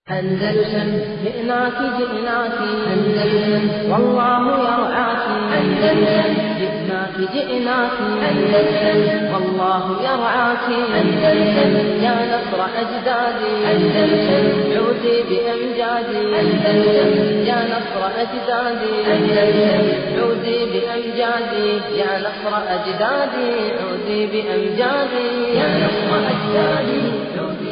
أندلسن جئناك جئناك أندلسن والله يرعاك أندلسن جئناك جئناك أندلسن والله يرعاك أندلسن يا نصر أجدادي أندلسن عودي بأمجادي أندلسن يا نصر أجدادي أندلسن عودي بأمجادي يا نصر أجدادي عودي بأمجادي يا نصر أجدادي عودي بأمجادي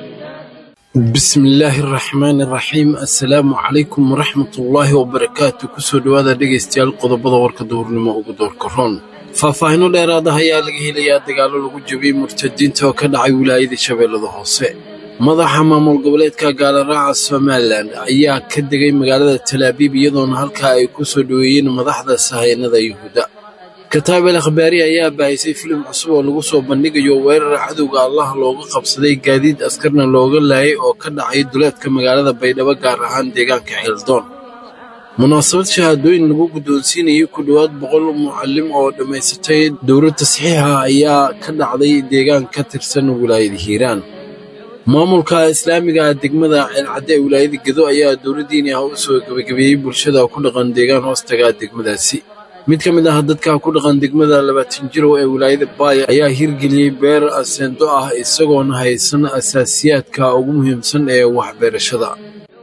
bismillaahi araxmaani araxiim assalaamu calaykum waraxmatullaahi wabarakaatu kusoo dhowaada dhegaystayaal qodobada warka duhurnimo ugu doorka roon faahfaahinno dheeraada ayaa laga helayaa dagaallo lagu jabiyey murtadiinta oo ka dhacay wilaayada shabeellada hoose madaxa maamul goboleedka gaalaraaca somalilan ayaa ka degay magaalada talaabiib iyadoona halkaa ay ku soo dhoweeyeen madaxda sahaynada yuhuudda kataabel akhbaari ayaa baahisay filim cusub oo lagu soo bandhigayo weerar cadowga allah looga qabsaday gaadiid askarna looga laayay oo ka dhacay duleedka magaalada baydhabo gaar ahaan deegaanka xeeldoon munaasabad shahaadooyin lagu guddoonsiinayay ku dhowaad boqol mucallim oo dhammaysatay dowlad tasxiixa ayaa ka dhacday deegaan ka tirsan wilaayada hiiraan maamulka islaamiga ah degmada ceelcadde ee wilaayada gedo ayaa dowladdiini ah u soo gebagabeeyey bulshada ku dhaqan deegaan hoostaga degmadaasi mid ka mid ah dadka ku dhaqan degmada labaatan jirow ee wilaayada baaya ayaa hirgeliyey beer aseendo ah isagoona haysan asaasiyaadka ugu muhiimsan ee waxbeerashada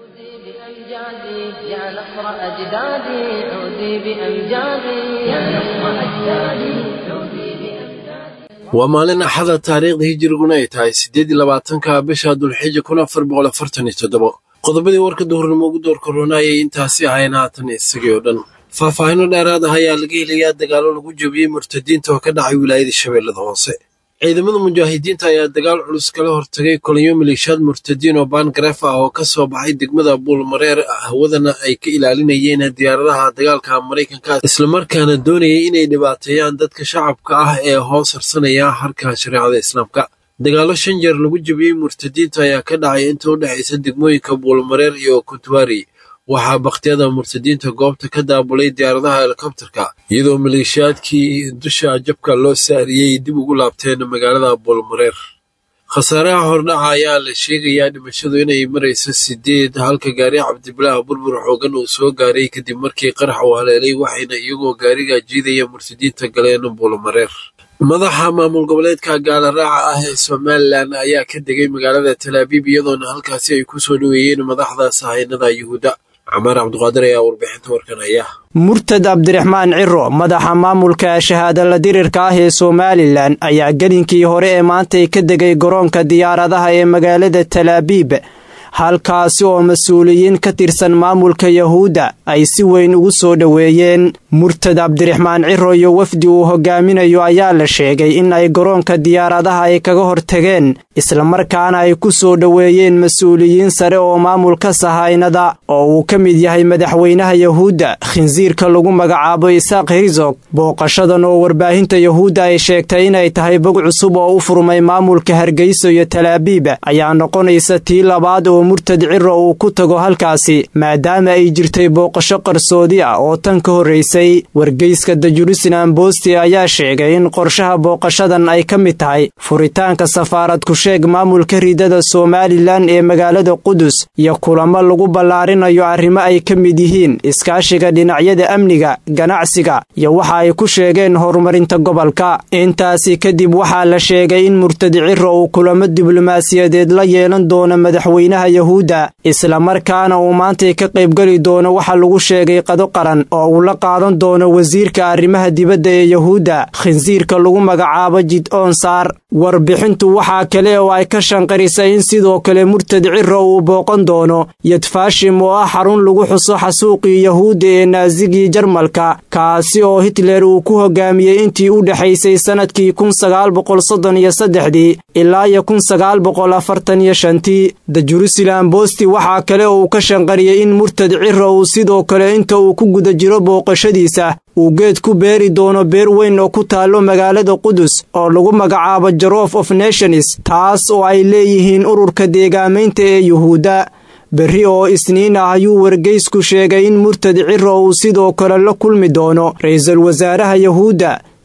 بأمجادي يا نصر أجدادي عودي بأمجادي يا نصر أجدادي عودي بأمجادي waa maalin axada taariikhda hijiriguna ay tahay siddeed iyo labaatanka bisha dulxija kun afar boqol afartan iyo toddobo qodobadii warka duhurnimo ugu doorka roonayay intaasi ahayn haatan isagii oo dhan faahfaahinno dheeraad ah ayaa laga helayaa dagaallo lagu jabiyey murtadiinta oo ka dhacay wilaayada shabeellada hoose ciidamada mujaahidiinta ayaa dagaal culus kala hortagay kolonyo maleeshiyaad murtadiin oo baangareef ah oo ka soo baxay degmada buulmareer hawadana ay ka ilaalinayeen diyaaradaha dagaalka maraykanka islamarkaana doonayay inay dhibaateeyaan dadka shacabka ah ee hoos harsanaya harka shareecada islaamka dagaallo shan jeer lagu jabiyey murtadiinta ayaa ka dhacay inta u dhexaysa degmooyinka buulmareer iyo kuntwari waxaa bakhtiyada murtadiinta goobta ka daabulay diyaaradaha helikobterka iyadoo maleeshiyaadkii dusha jabka loo saariyey dib ugu laabteen magaalada buulmareer khasaaraha hordhaca ayaa la sheegayaa dhimashadu inay marayso sideed halka gaari cabdibilaah burbur xoogan uu soo gaaray kadib markii qarax uu haleelay waxayna iyagoo gaariga jiidaya murtadiinta galeen buulmareer madaxa maamul goboleedka gaalaraaca ah ee somalilan ayaa ka degay magaalada talaabiib iyadoona halkaasi ay ku soo dhoweeyeen madaxda sahaynada yuhuudda camaar cabduqaadir ayaa warbixinta warkan haya murtad cabdiraxmaan ciro madaxa maamulka shahaadala dirirka ah ee somalilan ayaa gelinkii hore ee maantay ka degay garoonka diyaaradaha ee magaalada talaabiib halkaasi oo mas-uuliyiin ka tirsan maamulka yahuudda ay si weyn ugu soo dhoweeyeen murtad cabdiraxmaan ciro iyo wafdi uu hogaaminayo ayaa la sheegay in ay garoonka diyaaradaha ay kaga hortageen islamarkaana ay ku soo dhoweeyeen mas-uuliyiin sare oo maamulka sahaynada oo uu ka mid yahay madaxweynaha yahuudda khinsiirka lagu magacaabo isaaq herzog booqashadan oo warbaahinta yahuudda ay sheegtay inay tahay bog cusub oo u furmay maamulka hargeyso iyo talaabiib ayaa noqonaysa tii labaad oo murtad ciro uu ku tago halkaasi maadaama ay jirtay booqasho qarsoodi ah oo tan ka horraysay wargeyska the jerusalem bosti ayaa sheegay in qorshaha booqashadan ay ka mid tahay furitaanka safaarad ku-sheeg maamulka ridada somalilan ee magaalada qudus iyo kulamo lagu ballaarinayo arrimo ay ka mid yihiin iskaashiga dhinacyada amniga ganacsiga iyo waxa ay ku sheegeen horumarinta gobolka intaasi kadib waxaa la sheegay in murtad ciro uu kulamo diblomaasiyadeed la yeelan doono madaxweynaha yahuudda islamarkaana uu maantay ka qaybgeli doono waxa lagu sheegay qado qaran oo uu la qaadan doono wasiirka arrimaha dibadda ee yahuudda khinsiirka lagu magacaabo jid-oon saar warbixintu waxaa kale oo ay ka shanqarisay in sidoo kale murtad ciro uu booqan doono yadfashim oo ah xarun lagu xuso xasuuqii yahuudda ee naasigii jarmalka kaasi oo hitler uu ku hogaamiyey intii u dhexaysay sannadkii kun sagaal boqol soddon iyo saddexdii ilaa iyo kun sagaal boqol afartan iyo shantii the jerusalem bosti waxaa kale oo uu ka shanqariyey in murtad ciro uu sidoo kale inta uu ku guda jiro booqashadiisa uu geed ku beeri doono beer weyn oo ku taallo magaalada qudus oo lagu magacaabo jarof of nations taas oo ay leeyihiin ururka deegaamaynta ee yuhuudda berri oo isniin ah ayuu wargeysku sheegay in murtad ciro uu sidoo kale la kulmi doono ra'iisul wasaaraha yahuudda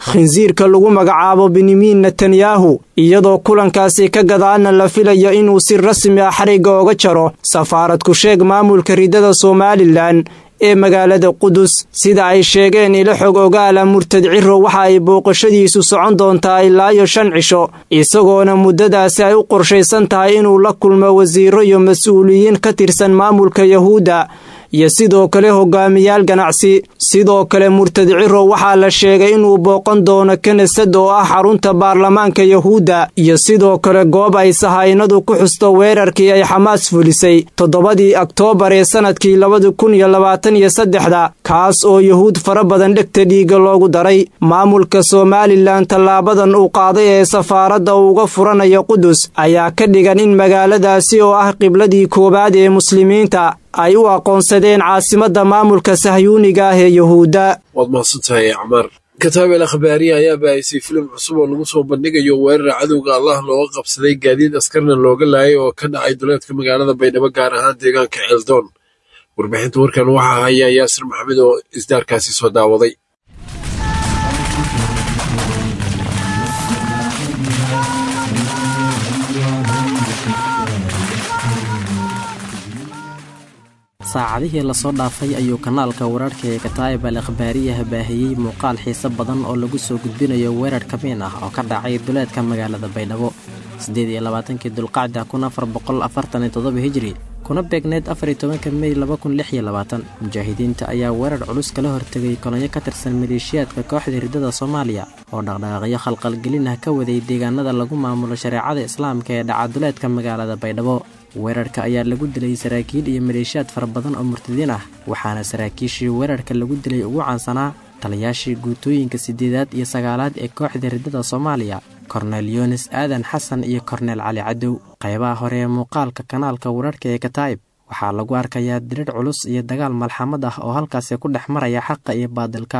khinsiirka lagu magacaabo benyamin netanyahu iyadoo kulankaasi ka gadaana la filayo inuu si rasmi ah xarigga oga jaro safaarad ku sheeg maamulka ridada somalilan ee magaalada qudus sida ay sheegeen ilo xog ogaala murtad ciro waxa ay booqashadiisu socon doontaa ilaa iyo shan cisho isagoona muddadaasi ay u qorshaysan tahay inuu la kulmo wasiiro iyo mas-uuliyiin ka tirsan maamulka yahuudda iyo sidoo kale hogaamiyaal ganacsi sidoo kale murtad ciro waxaa la sheegay inuu booqan doono kanesad oo ah xarunta baarlamaanka yahuudda iyo sidoo kale goob ay sahaynadu ku xusto weerarkii ay xamaas fulisay toddobadii oktoobar ee sannadkii labada kun iyo labaatan iyo saddexda kaas oo yahuud fara badan dhegta dhiigga loogu daray maamulka somalilan tallaabadan uu qaaday ee safaaradda uuga furanayo qudus ayaa ka dhigan in magaaladaasi oo ah qibladii koowaad ee muslimiinta ay u aqoonsadeen caasimadda maamulka sahyuuniga ah ee yahuudda waad mahadsantahay acmaar kataabel akhbaariya ayaa baahisay filim cusub oo lagu soo bandhigayo weerar cadowga allah looga qabsaday gaadiid askarna looga laayay oo ka dhacay duleedka magaalada baydhabo gaar ahaan deegaanka ceeldoon warbixinta warkan waxaa haya yaasir maxamed oo isdaarkaasi soo daawaday saacadihii lasoo dhaafay ayuu kanaalka wararhka ee kataa'ib al akhbaariyaha baahiyey muuqaal xiise badan oo lagu soo gudbinayo weerar kabiin ah oo ka dhacay duleedka magaalada baydhabo siddeed iyo labaatankii dulqacda kun afar boqol afartan iyo toddoba hijri kuna beegneed afar iyo tobanka mey laba kun lix iyo labaatan mujaahidiinta ayaa weerar culus kala hortegay kolonyo ka tirsan maleeshiyaadka kooxda riddada soomaaliya oo dhaqdhaqaaqyo khalqalgelin ah ka waday deegaanada lagu maamulo shareecada islaamka ee dhacaduleedka magaalada baydhabo weerarka ayaa lagu dilay saraakiil iyo maleeshiyaad fara badan oo murtadiin ah waxaana saraakiishii weerarka lagu dilay ugu caansanaa taliyaashii guutooyinka siddeedaad iyo sagaalaad ee kooxda riddada soomaaliya kornel yunis aadan xasan iyo kornel cali cadow qaybaha hore ee muuqaalka kanaalka wararhka ee kataa'ib waxaa lagu arkayaa dirir culus iyo dagaal malxamad ah oo halkaasi ku dhex maraya xaqa iyo baadilka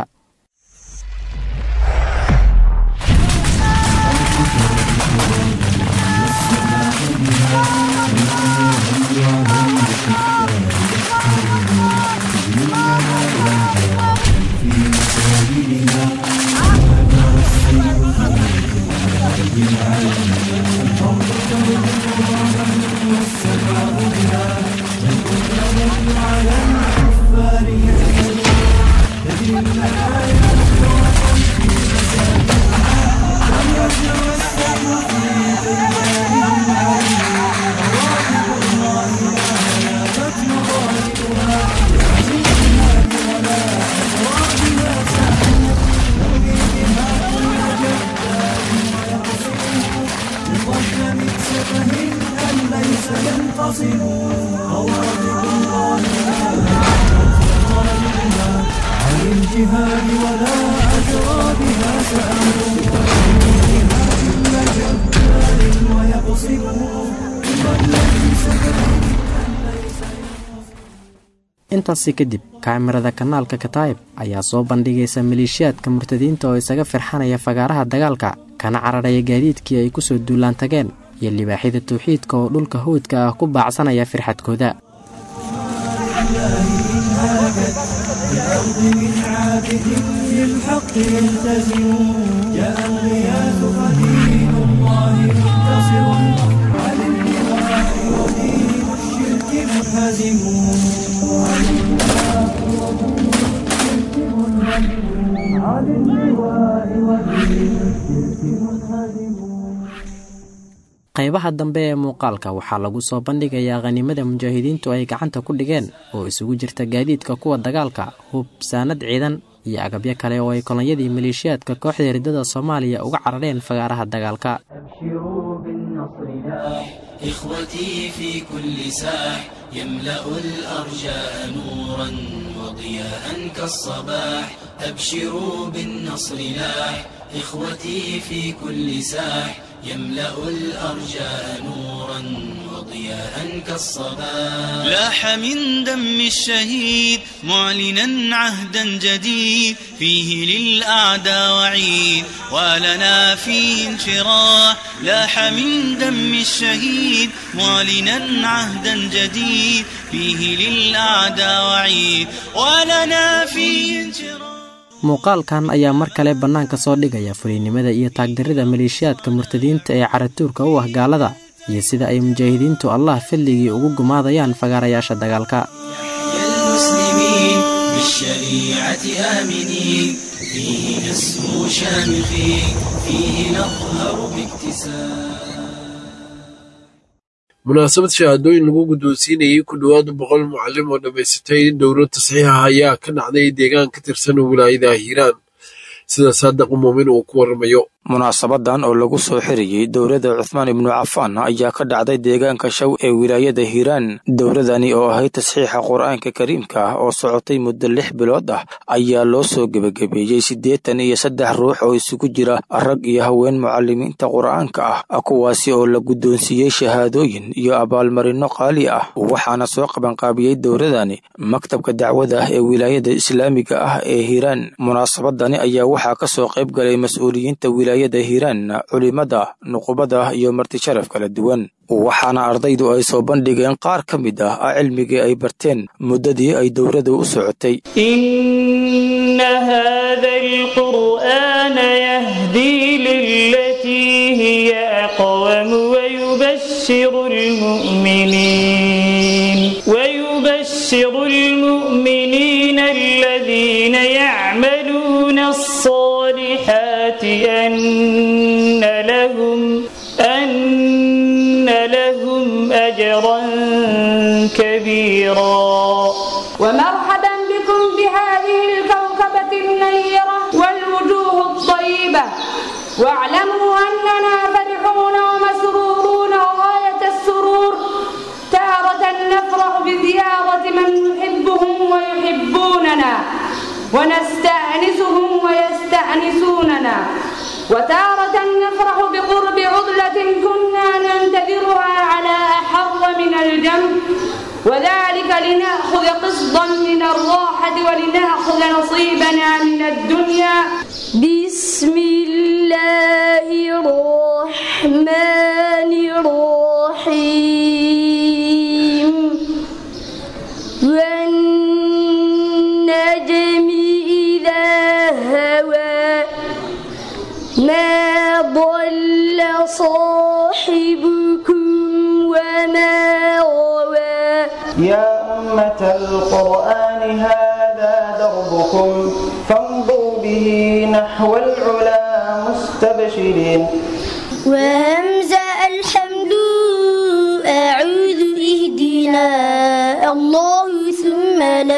intaasi kadib kaamirada kanaalka kataa'ib ayaa soo bandhigaysa maleeshiyaadka murtadiinta oo isaga firxanaya fagaaraha dagaalka kana cararaya gaadiidkii ay ku soo duulaan tageen iyo libaaxyada tawxiidka oo dhulka hawdka ah ku baacsanaya firxadkooda qaybaha dambe ee muuqaalka waxaa lagu soo bandhigayaa khaniimada mujaahidiintu ay gacanta ku dhigeen oo isugu jirta gaadiidka kuwa dagaalka hub saanad ciidan iyo agabyo kale oo ay kolonyadii maleeshiyaadka kooxda riddada soomaaliya uga carareen fagaaraha dagaalka إخوتي في كل ساح يملأ الأرجاء نورا وضياء كالصباح أبشروا بالنصر لاح إخوتي في كل ساح يملأ الأرجاء نورا وضياء كالصباح لاح من دم الشهيد معلنا عهدا جديد فيه للأعداء وعيد ولنا فيه انشراح لاح من دم الشهيد معلنا عهدا جديد فيه للأعداء وعيد ولنا فيه انشراح muuqaalkan ayaa mar kale bannaanka soo dhigaya fuliynimada iyo taagdarrida maleeshiyaadka murtadiinta ee caratuurka u ah gaalada iyo sida ay mujaahidiintu allah fadligii ugu gumaadayaan fagaarayaasha dagaalka المسلمين بالشريعة آمنين فيه نسمو شامخين فيه نظهر باكتساب munaasabad shahaadooyin lagu guddoonsiinayay ku dhowaad boqol mucallim oo dhammaysatay dowlad tasxiixa ayaa ka dhacday deegaan ka tirsan wilaayada hiiraan sida saadiq muumin uu ku waramayo munaasabadan oo lagu soo xiriyey dowladda cuthmaan ibnu cafaan ayaa ka dhacday deegaanka shaw ee wilaayada hiiraan dowladani oo ahayd tasxiixa qur-aanka kariimka ah oo socotay muddo lix bilood ah ayaa loo soo gebagabeeyey siddeetan iyo saddex ruux oo isugu jira rag iyo haween mucalimiinta qur-aanka ah kuwaasi oo la guddoonsiiyey shahaadooyin iyo abaalmarinno qaali ah waxaana soo qabanqaabiyey dowladani maktabka dacwada ah ee wilaayada islaamiga ah ee hiiraan munaasabadani ayaa waxaa ka soo qayb galay mas-uuliyiinta wilaayada hiiraan culimada nuqubada iyo martisharaf kala duwan waxaana ardaydu ay soo bandhigeen qaar ka mid ah a cilmigii ay barteen muddadii ay dowladdu u socotay إن هذا القرآن يهدي للتي هي أقوم ويبشر المؤمنين ويبشر المؤمنين الذين يعملون الصالحات أن لهم أن لهم أجرا كبيرا ومرحبا بكم بهذه الكوكبة المنيرة والوجوه الطيبة واعلموا أننا فرحون ومسرورون غاية السرور تارة نفرح بزيارة من نحبهم ويحبوننا ونستأنسهم ويستأنسوننا وتارة نفرح بقرب عضلة كنا ننتظرها على أحر من الجنب وذلك لنأخذ قسطا من الراحة ولنأخذ نصيبنا من الدنيا بسم الله الرحمن الرحيم والنجم إذا هوى ما ضل صاحبكم وما غوى يا أمة القرآن هذا دربكم فامضوا به نحو العلا مستبشرين وهمزة الحمد أعوذ اهدنا الله ثم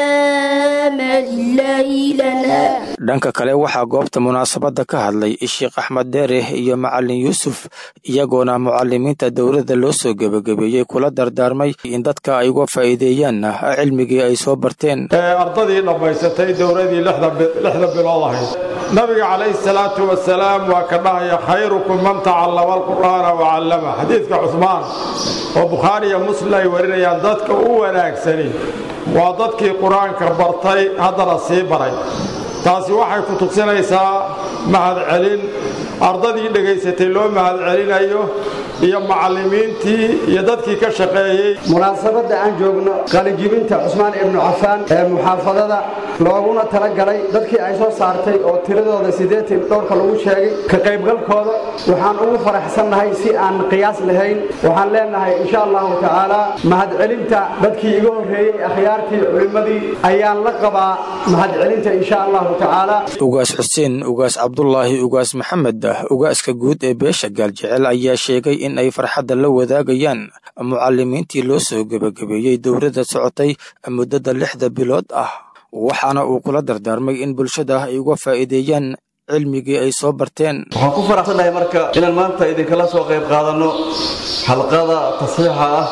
لا لله لنا dhanka kale waxaa goobta munaasabadda ka hadlay sheekh axmed deere iyo macalin yuusuf iyagoona mucalimiinta dowladda loo soo gebagabeeyey kula dardaarmay in dadka ay uga faa'iideeyaan cilmigii ay soo barteen ardadii dhammaysatay dowladii lixda bilood ahayd nabiga calayhi salaatu wasalaam waa ka dhahaya khayrukum man tacallama alqur'aana wacallama xadiidka cusmaan oo bukhaari iyo muslim ay warinayaan dadka u wanaagsani waa dadkii qur-aanka bartay haddana sii baray taasi waxay ku tusinaysaa mahadcelin ardadii dhegaysatay loo mahadcelinayo iyo macallimiintii iyo dadkii ka shaqeeyey munaasabadda aan joogno qalijibinta cusmaan ibnu cafaan ee muxaafadada looguna talagalay dadkii ay soo saartay oo tiradooda siddeetan dhowrka lagu sheegay ka qaybgalkooda waxaan ugu faraxsannahay si aan qiyaas lahayn waxaan leenahay insha allahu tacaala mahadcelinta dadkii iga horreeyey akhyaartii culimmadii ayaan la qabaa mahadcelinta insha allahu tacaala ugaas xuseen ugaas cabdulaahi ugaas maxamed ugaaska guud ee beesha gaaljecel ayaa sheegay in ay farxadda la wadaagayaan mucalimiintii loo soo gebagabeeyey dowladda socotay muddada lixda bilood ah waxaana uu kula dardaarmay in bulshada ay uga faa'iideeyaan cilmigii ay soo barteen waxaan ku faraxsannahay marka inaan maanta idinkala soo qayb qaadanno xalqada tasxiixa ah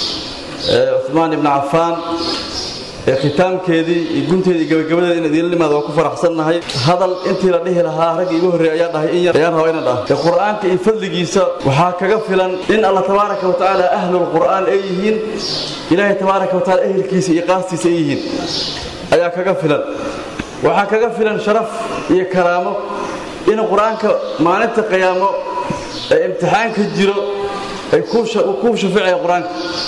ee cuhmaan ibni cafaan ee khitaamkeedii iyo gunteedii gabagabadeeda in idiinla nimaada waa ku faraxsannahay hadal intii la dhihi lahaa ragga igu horreeya ayaa dhahay in yar ayaan rabaa inaan dhaha ee qur'aanka iyo fadligiisa waxaa kaga filan in allah tabaaraka wa tacaala ahlul qur'aan ay yihiin ilaahay tabaaraka wa tacaala ehelkiisa iyo qaastiisa ay yihiin ayaa kaga filan waxaa kaga filan sharaf iyo karaamo in qur-aanka maalinta qiyaamo ee imtixaanka jiro ay kuu shafeecaya qur-aanka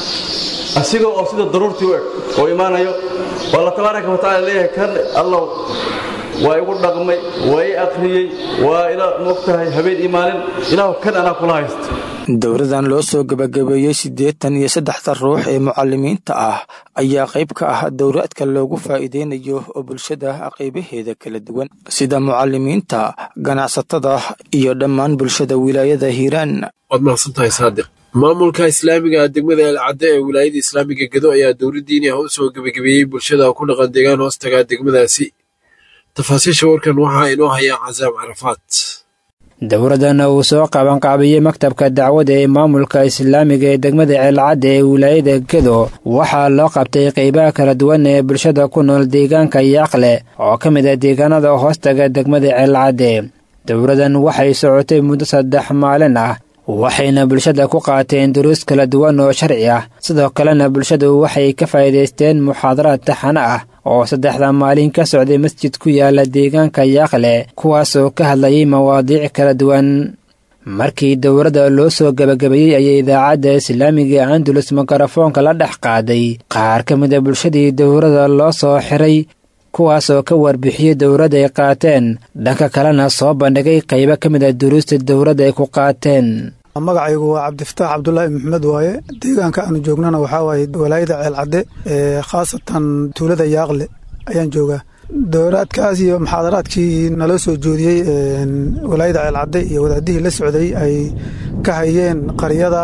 asiga oo sida daruurtii u eg oo imaanayo oo alla tabaaraka wa tacala leeyahay kan allow waa igu dhaqmay waa i akhriyey waa ila moogtahay habeen iyo maalin ilaahu kan anaa kula haysta dowladan loo soo gebagabeeyey siddeetan iyo saddexda ruux ee mucalimiinta ah ayaa qayb ka ah dowlaadka loogu faa'iideynayo oo bulshada qaybaheeda kala duwan sida mucalimiinta ganacsatada iyo dhammaan bulshada wilaayada hiiraan waad mahadsantahay saadiq maamulka islaamiga degmada elcadde ee wilaayada islaamiga gedo ayaa dowladdiini ah u soo gebagabeeyey bulshada ku dhaqan deegaan hoostaga degmadaasi tafaasiisha warkan waxaa inoo hayaa casaam carafaad dowladdan uu soo qabanqaabiyey maktabka dacwadda ee maamulka islaamiga ee degmada ceelcadda ee wilaayada gedo waxaa loo qabtay qaybaha kala duwan ee bulshada ku nool deegaanka yaaqle oo ka mid ah deegaanada hoostaga degmada ceelcadde dowladdan waxay socotay muddo saddex maalin ah waxayna bulshada ku qaateen duruus kala duwan oo sharci ah sidoo kalena bulshadu waxay ka faa'iidaysteen muxaadaraad taxano ah oo saddexda maalin ka socday masjid ku yaala deegaanka yaaqle kuwaasoo ka hadlayay mawaadiic kala duwan markii dowladda loo soo gebagabeeyey ayay idaacadda islaamiga andalus mikrofoonka la dhex qaaday qaar ka mid a bulshadii dowladda loo soo xiray kuwaasoo ka warbixiyey dowladda ay qaateen dhanka kalena soo bandhigay qaybo ka mid a duruusta dowladda ay ku qaateen magacaygu waa cabdifataax cabdulaahi maxamed waaye deegaanka aanu joognana waxaa waaye walaayada ceelcadde ee khaasatan tuulada yaaqle ayaan joogaa dowlaadkaas iyo muxaadaraadkii naloo soo joodiyey walaayada ceelcadde iyo wadaadihii la socday ay ka hayeen qaryada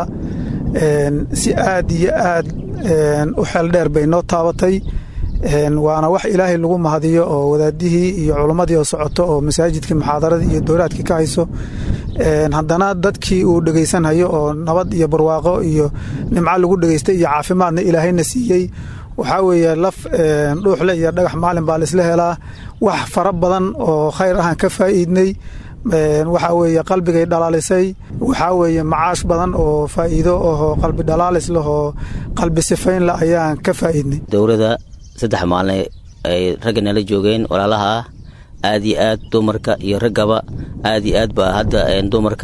si aad iyo aad u xeel dheer bay noo taabatay waana wax ilaahay lagu mahadiyo oo wadaadihii iyo culummadii oo socoto oo masaajidkii muxaadaradii iyo dowlaadkii ka hayso haddana dadkii uu dhegaysanhayo oo nabad iyo barwaaqo iyo nimco lagu dhegaystay iyo caafimaadna ilaahayna siiyey waxaa weeye laf dhuuxle iyo dhagax maalin baa laisla helaa wax fara badan oo khayr ahaan ka faa'iidnay waxaa weeye qalbigay dhalaalisay waxaa weeye macaash badan oo faa'iido oo qalbi dhalaalis leh oo qalbi sifayn leh ayaan ka faa'iidnay dowladda saddex maalin ay ragga nala joogeen walaalaha ah aad iyo aad dumarka iyo raggaba aad iyo aad baa hadda dumarka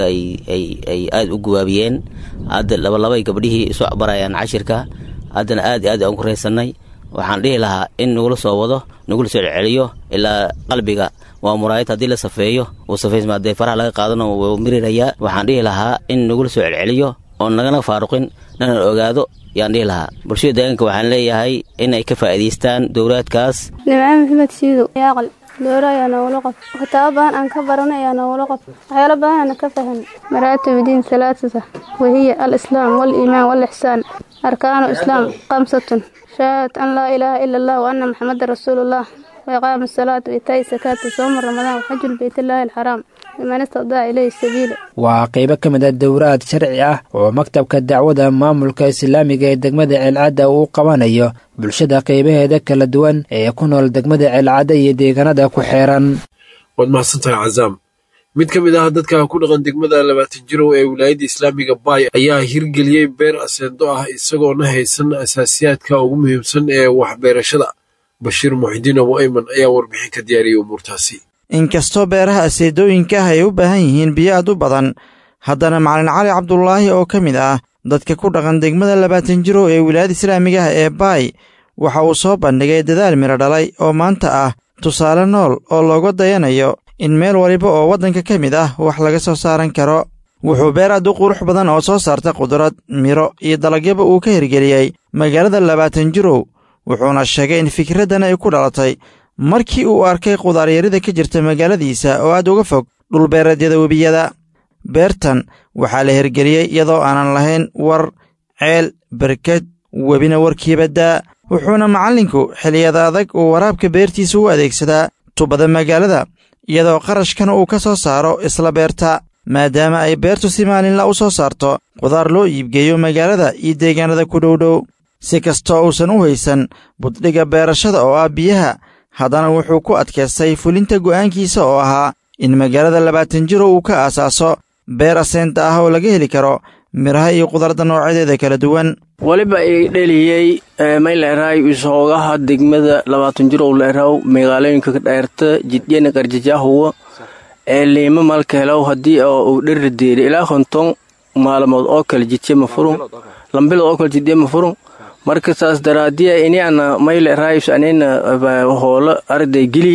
ay aad u guwaabiyeen hadda labalabay gabdhihii isu barayaan cashirka haddana aad iyo aad aan ku raysanay waxaan dhihi lahaa in nagula soo wado nagula soo celceliyo ilaa qalbiga waa muraayad haddii la safeeyo uu safaysma haddee faraha laga qaadano wuu mirirayaa waxaan dhihi lahaa in nagula soo celceliyo oon nagana faaruqin nana ogaado yaan dhihi lahaa bulshada deegaanka waxaan leeyahay in ay ka faa'iidaystaan dowlaadkaas nimco maxamed siidow yaaqal dooro ayaa noogula qof kitaabo badan aan ka baranay ayaa noogula qof waxyaalo badan aana ka fahan maraatib diin salaasata wahiya alislaam waaliimaan waalixsaan arkaanu islaam kamsatun shahaadat an laa ilaaha ila allah wa anna maxamadan rasuulullah وإقام الصلاة وإيتاء الزكاة وصوم رمضان وحج البيت الله الحرام لمن استطاع إليه السبيل waa qaybo ka mid a dowraad sharci ah oo maktabka dacwada maamulka islaamiga ee degmada ceelcadda uu qabanayo bulshada qaybaheeda kala duwan ee ku nool degmada ceelcadda iyo deegaanada ku xeeran waad mahadsantahay cazaam mid ka mid ah dadka ku dhaqan degmada labaatan jirow ee wilaayadda islaamiga baay ayaa hirgeliyey beer aseendo ah isagoona haysan asaasiyaadka ugu muhiimsan ee waxbeerashada bashiir muxidiin abu ayman ayaa warbixin ka diyaariyey umuurtaasi inkastoo beeraha aseedooyinka ah ay u baahan yihiin biyo aad u badan haddana macalin cali cabdulaahi oo ka mid ah dadka ku dhaqan degmada labaatan jirow ee wilaayada islaamiga ah ee baay waxa uu soo bandhigay dadaal midho dhalay oo maanta ah tusaale nool oo looga dayanayo in meel waliba oo waddanka ka mid ah wax laga soo saaran karo wuxuu beer aad u qurux badan oo soo saarta qudrad midho iyo dalagyaba uu ka hirgeliyey magaalada labaatan jirow wuxuuna sheegay in fikraddan ay ku dhalatay markii uu arkay qudaaryarida ka jirta magaaladiisa oo aad uga fog dhulbeereedyada webiyada beertan waxaa la hirgeliyey iyadoo aanan lahayn war ceel berked webina warkiiba daa wuxuuna macallinku xilliyada adag uu waraabka beertiisa u adeegsadaa tubada magaalada iyadoo qarashkana uu ka soo saaro isla beerta maadaama ay beertu si maalinla u soo saarto qudaar loo iibgeeyo magaalada iyo deegaanada ku dhowdhow si kastoo uusan u haysan buddhiga beerashada oo ah biyaha haddana wuxuu ku adkaystay fulinta go'aankiisa oo ahaa in magaalada labaatan jiro uu ka aasaaso beer aseenta ah oo laga heli karo midhaha iyo qudarda noocyadeeda kala duwan weliba i dheliyey mayleeraay isoogaha degmada labaatan jirow leeraw magaalooyinka dheerta jidyana qarjajaahuwa ee liima malkeelow haddii uu dheri deeri ilaa konton maalmood oo kale jidye ma furun lambilood oo kale jidye ma furun marka saas daraadiya ini ana mayle raayus anina hoola arday geli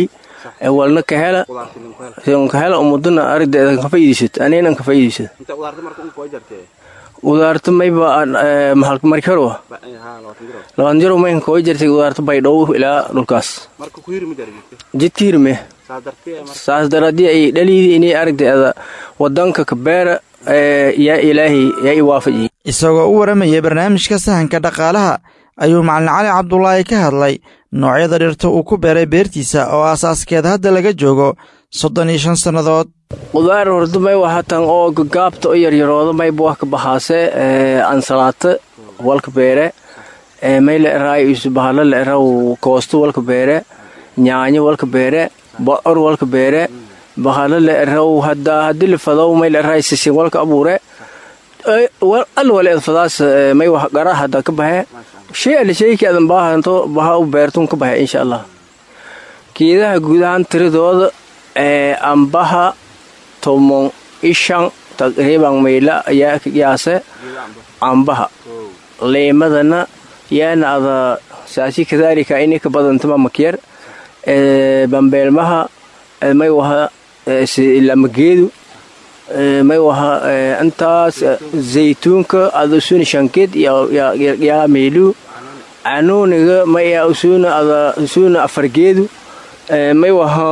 walna ka hela ka hela ummadana aragdeeda ka faa'iidaysat anina ka faa'iidaysat udaarta mayba mahalka markaro labaatan jiro mayn koo jirtay udaarta baydhow ilaa dhulkaas jidka hirme saas daradii ay dhaliidii inay aragdeeda wadanka kabeera yaa ilaahay yaa i waafajiye isagoo u waramayay barnaamijka sahanka dhaqaalaha ayuu macalin cali cabdulaahi ka hadlay noocyada dhirta uu ku beeray beertiisa oo asaaskeeda hadda laga joogo soddon iyo shan sannadood qudaar horta may wahatan oo gagaabta oo yaryarooda mayba wax ka bahaase ansalaata walka beere may la eraay isu bahalo la eraw koosto walka beere nyaanyo walka beere bocor walka beere bahalo la eraw hadda haddii la fadow may la eraay sisin walka abuure al wale fadaas may wax gara hadda ka bahe shay alle shayki adan baahanto baha u beertun ka bahe insha allah geedaha guudahaan tiradooda ambaha tomon ishan taqriiban mayla ayaa ka qiyaase cambaha leemadana yaana ada saasi kadaalika inay ka badantama makyar bambeelmaha may waha lamageedu may waha intaas zaytuunka ada usuna shankeed yaa meylu canuuniga maya usuna ada usuna afargeedu may waha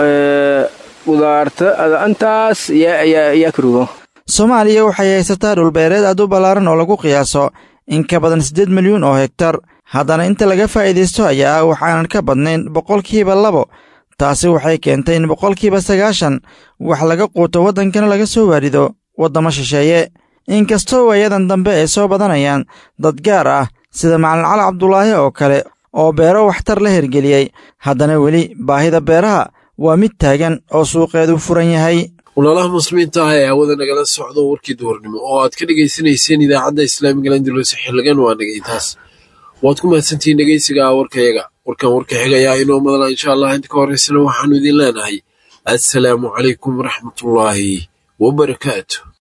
udaarta ada intaas yaa karugo soomaaliya waxay haysataa dhulbeereed aad u ballaaran oo lagu qiyaaso in ka badan siddeed milyuun oo hegtar haddana inta laga faa'iidaysto ayaa ah waxaanan ka badnayn boqolkiiba labo taasi waxay keentay in boqolkiiba sagaashan wax laga quuto waddankana laga soo waarido waddamo shisheeye inkastoo waayadan dambe ay soo badanayaan dad gaar ah sida macalin cali cabdulaahi oo kale oo beero waxtar la hergeliyey haddana weli baahida beeraha waa mid taagan oo suuqeedu furan yahay walaalaha muslimiinta ah ee hawada nagala socdo warkii duhurnimo oo aad ka dhegaysanayseen idaacadda islaamiga landulose xildhigan waa dhegaytaas waad ku mahadsantihiin dhegaysiga warkayaga warkan warka xigayaa inoo madala insha allah inta ka horraysana waxaannu idin leenahay assalaamu calaykum waraxmatullaahi wabarakaatu